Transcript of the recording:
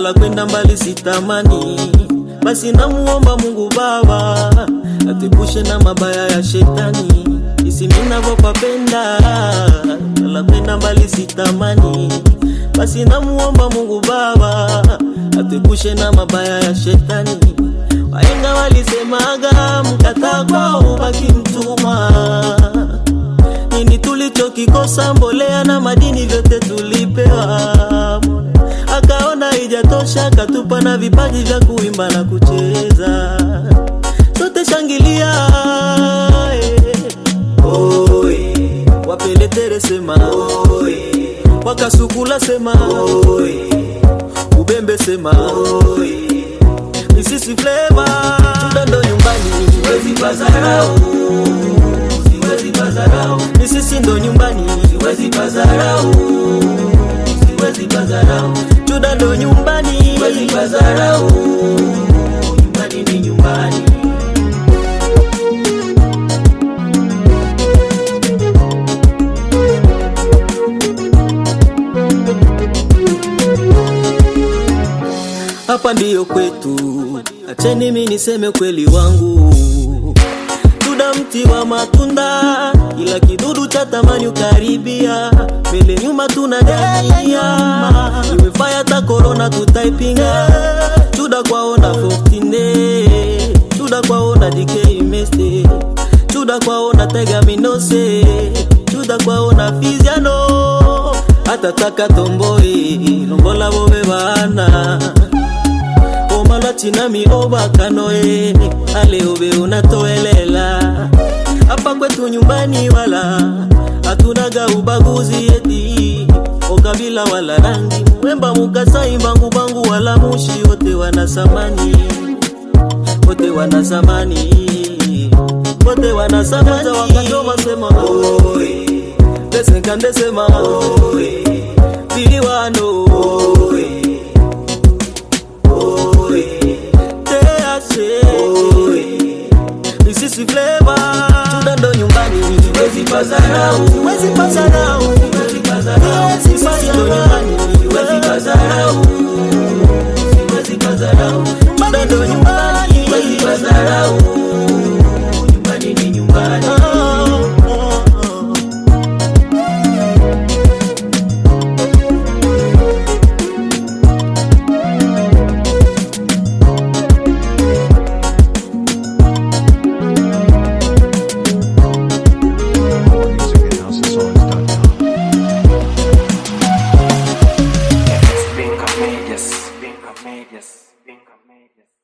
wala kwenda mbali sitamani. Basi namuomba Mungu Baba atepushe na mabaya ya shetani, isi ninavyopapenda wala kwenda mbali sitamani. Basi namuomba Mungu Baba atepushe na mabaya ya shetani. Wahenga walisemaga mkataa kwao ubaki mtumwa nini tulichokikosa? Mbolea na madini vyote tulipewa, akaona ijatosha, akatupa na vipaji vya kuimba na kucheza. Sote shangilia eh. Oe. Wapeletere sema Oe. Wakasukula sema Oe. Ubembe sema Oe. Misisi flavor Mdondo nyumbani Siwezi pazarau Siwezi pazarau Misisi ndo nyumbani Siwezi pazarau Siwezi pazarau Chuda ndo nyumbani Siwezi pazarau Nyumbani ni nyumbani hapa ndiyo kwetu, acheni mimi niseme ukweli wangu. Tuna mti wa matunda, kila kidudu cha tamani ukaribia, mbele nyuma tuna dania, iwe fire ta corona tutaipinga. Chuda kwaona 14 chuda kwaona DK meste, chuda kwaona tega minose, chuda kwaona fiziano, hata taka tomboi, lombola bobe bana omalatinami obakanoe ale obe unatoelela hapa kwetu nyumbani wala hatunaga ubaguzi eti okabila wala rangi mwemba mukasai mbangu bangu wala mushi wote wana samani wote wana samani wote wana samani wakajoma sema oe desenkande sema oe biliwano oe Misisi flavor Chuda ndo nyumbani Siwezi pazarau Siwezi pazarau Siwezi pazarau Misisi ndo nyumbani Siwezi pazarau Siwezi pazarau Chuda ndo nyumbani Siwezi pazarau Nyumbani ni nyumbani More music at houseofsongs.com. Being courageous, being courageous, being courageous.